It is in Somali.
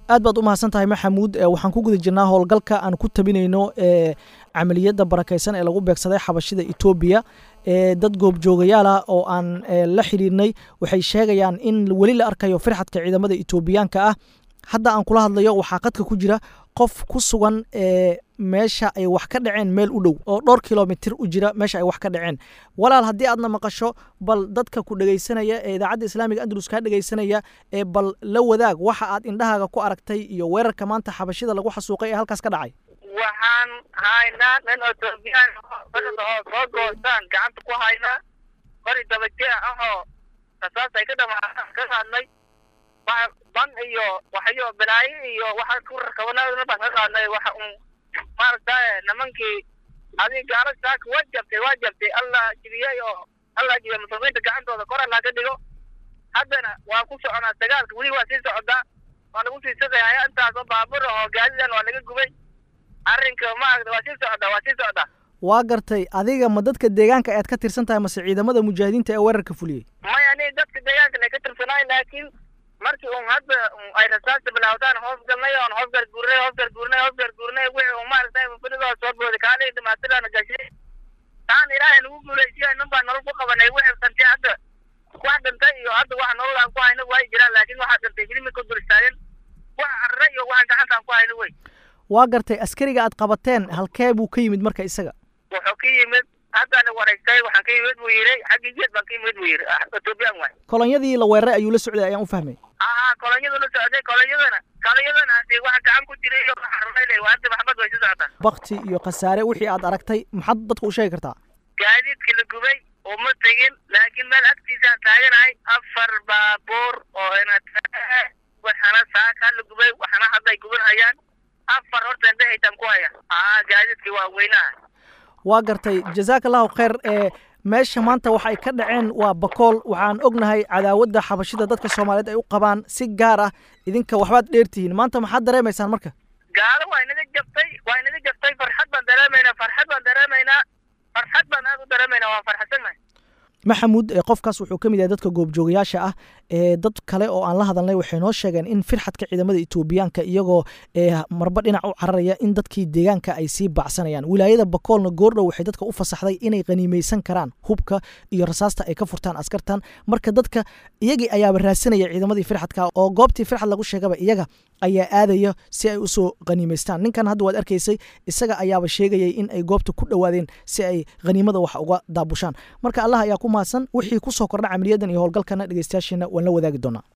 aad baad u mahadsan tahay maxamuud waxaan ku guda jirnaa howlgalka aan ku tabinayno camaliyadda barakaysan ee lagu beegsaday xabashida etoobiya dad goobjoogayaal ah oo aan la xidhiirnay waxay sheegayaan in weli la arkayo firxadka ciidamada etoobiyaanka ah hadda aan kula hadlayo waxaa qadka ku jira qof ku sugan meesha ay wax ka dhaceen meel u dhow oo dhowr kilomitir u jira meesha ay wax ka dhaceen walaal haddii aadna maqasho bal dadka ku dhegaysanaya ee idaacadda islaamiga andalus kaa dhegaysanaya ee bal la wadaag waxa aad indhahaaga ku aragtay iyo weerarka maanta xabashida lagu xasuuqay ee halkaas ka dhacay waxaan haynaa nin etoobiyaan oo soo goostaan gacanta ku haynaa qori dabajee ahoo rasaas ay ka dhamaan ka qaadnay ban iyo waxyo balaayo iyo waxa ku rakabana baan ka qaadnay waxa un maaragtay nimankii adig gaala saaka waa jabtay waa jabtay allah jibiyey oo allah jibiya muslimiinta gacantooda kor allah ka dhigo haddana waa ku soconaa dagaalka weli waa sii socdaa waa lagu sii sugaya intaasoo baabur oo gaadidan waa laga gubay arrinka maaragta waa sii socdaa waa sii socdaa waa gartay adiga ma dadka deegaanka aad ka tirsan tahay mase ciidamada mujaahidiinta ee weerarka fuliyey maya ani dadka deegaanka la ka tirsanaay laakiin markii un hadda ay rasaasta bilaawdaan hoos galnay oon hoos garguurnay hoos garguurnay hoos garguurnay wixii un maaragtay mufidadoo soo booday kaalihii dhimaatadaana gashay taan ilaahay nagu guulaysiya nin baa nolol ku qabanay wixii dhantay hadda wax dhintay iyo hadda wax nolol aan ku hayno way jiraan laakiin waxaa dhintay hilimi ka dul istaagen wax carre iyo waxaan gacantaan ku hayno wey waa gartay askariga aad qabateen halkee buu ka yimid marka isaga wuxuu ka yimid haddana wareystay waxaan ka yimid buu yidhi xaggii jeed baan ka yimid buu yidhi etoobiyaan waay kolonyadii la weeraray ayuu la socday ayaan u fahmay aa kolonyadu la socday kolonyadana kolonyadana hadii waxa gacan ku jiray iyo waxa rumaylay waa hadda maxamed way sii socotaa bakti iyo khasaare wixii aad aragtay maxaad dadka u sheegi kartaa gaadiidka la gubay uma tegin laakiin meel agtiisaan taaganahay afar baabuur oo waxana saaka la gubay waxana hadday guban hayaan afar horta indhahaytaan ku haya aa gaadiidkii waa weynaha waa gartay jazaak allahu khayr ee meesha maanta waxay ka dhaceen waa bakool waxaan ognahay cadaawadda xabashida dadka soomaaliyeed ay u qabaan si gaar ah idinka waxbaad dheertihiin maanta maxaad dareemaysaan marka gaalo waa inaga jabtay waa inaga jabtay farxad baan dareemaynaa farxad baan dareemaynaa farxad baan aad u dareemaynaa waan farxadsannahay maxamuud qofkaas wuxuu ka mid yahay dadka goobjoogayaasha ah ee dad kale oo aan la hadalnay waxay noo sheegeen in firxadka ciidamada etoobiyaanka iyagoo marba dhinac u cararaya in dadkii deegaanka ay sii bacsanayaan wilaayada bakoolna goordhow waxay dadka u fasaxday inay qaniimaysan karaan hubka iyo rasaasta ay ka furtaan askartan marka dadka iyagii ayaaba raadsanaya ciidamadii firxadka oo goobtii firxad lagu sheegaba iyaga ayaa aadaya si ay usoo qaniimaystaan ninkan hadda waad arkaysay isaga ayaaba sheegayay in ay goobta ku dhowaadeen si ay khaniimada wax uga daabushaan marka allah ayaa ku mahadsan wixii kusoo kordha camaliyadan iyo howlgalkana dhegeystayaasheena waan la wadaagi doonaa